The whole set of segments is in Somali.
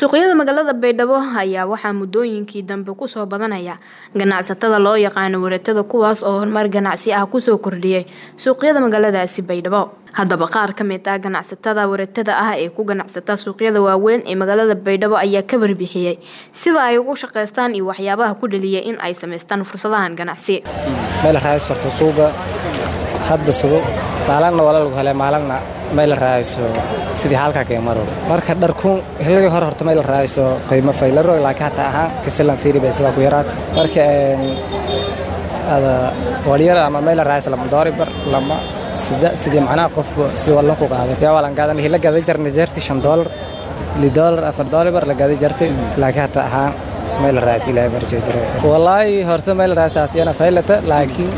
suuqyada magaalada baydhabo ayaa waxaa muddooyinkii dambe kusoo badanaya ganacsatada loo yaqaano waratada kuwaas oo horumar ganacsi ah kusoo kordhiyay suuqyada magaaladaasi baydhabo haddaba qaar ka mid ah ganacsatada waratada ah ee ku ganacsata suuqyada waaweyn ee magaalada baydhabo ayaa ka warbixiyey sida ay ugu shaqaystaan iyo waxyaabaha ku dhaliyay in ay samaystaan fursadahan ganacsi meel raaysorto suuga hadbasado maalagna wala lagu hele maalagna meel raayso sidii halka kee maro marka dharkuun hilligii hore horta meel raayso qiimo faylaro laakiin hataa ahaan kasilan fiiri bay sidaa ku yaraata marka ada walyar ama meel raayso lama doori bar lama sida sidii macnaha qof sidii wallan ku qaaday yaa walan gaadan hila gaday jarnay jeerti shan doolar li doolar afar doolar bar la gaday jartay laakiin hataa ahaan meel raayso ilaahay barjay jiray wallaahi horta meel raaytaas iyana faylata laakiin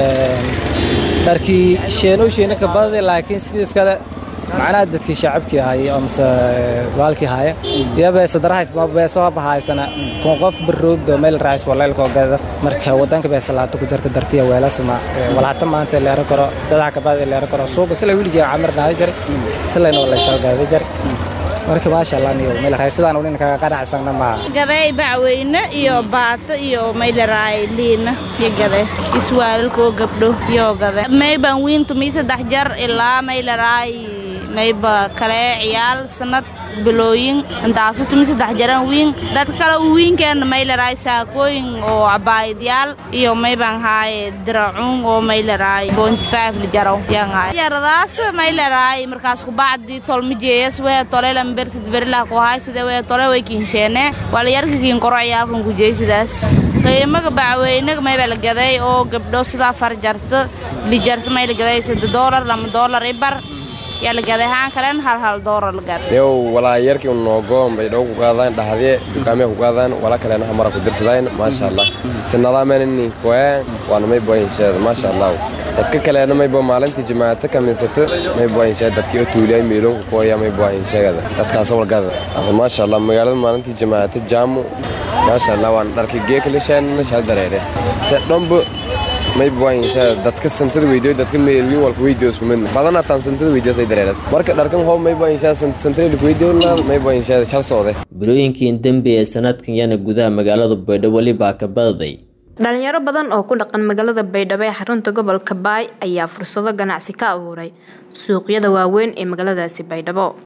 dharkii sheeno sheeno ka badade laakiin sidii iskale macnaha dadkii shacabkii ahaye amase baalkii haya iyo beesadarahays beeso bahaysana kun qof baroogdo meel raayis walaylkoo gada marka wadanka beesalaato ku jirta dartiya weelasma walhata maanta leero karo dadaha kabada leero karo suuqa sila wiligii camir naada jare silayna walaysoo gaada jare marka maasha allah niyo meel raaysadaan unin kaga qanacsana maaha gaday bacweyne iyo baato iyo maylaraay liina iyo gade iswaalalkoo gabdho iyo gade mayban wiintu mii saddex jar ilaa maylaraay mayba kale ciyaal sanad bilooyin intaasu tumi saddex jaran wiin dad kale wiinkeena maylaraay saakooyin oo cabaayadyaal iyo mayban haaye diracuun oo maylaraay bointi five lijaro yangaay yaradaas maylaraay markaas kubacdi tolmijeeyas wee tolelan bersid berilah ku haay sida wee tole way kiinsheene walayarkakiin koro ciyaalkan kujey sidaas qiimaga bacweynaga mayba la gaday oo gabdho sidaa far jarta lijarta may la gaday sadde doolar lama doolar ibar yaa la gaday haan kalen hal hal doolar la gaday yow walaa yarkii unoogoon bay dhow ku qaadaan dhahdee dukaamee ku qaadaan wala kalena hamara ku dirsadaan maasha allah sinadaamenini koyaan waana may boyinsheeda maasha allah dadka kaleena may bo maalintii jimaato kaminsata may boyinsheeda dadkii oo tuuliyay miiloonku kooya may boyinsheegada dadkaas walgada ada maasha allah magaalada maalintii jimaato jaamu maasha allah waan dharkii geekalishaanna shaa dareere se dhombo may buwayinshaa dadka santada weydiyo dadka meelwiin walka weydiyo isku mid badana taan santada weydiyo dareeras marka dharkan hoob may buwayinshaa santada ilka weydiyo may buwayinshaa shal soode bilooyinkii dambe ee sanadkan yana gudaha magaalada baydhabo welibaa ka badaday dhalinyaro badan oo ku dhaqan magaalada baydhabo ee xarunta gobolka baay ayaa fursado ganacsi ka abuuray suuqyada waaweyn ee magaaladaasi baydhabo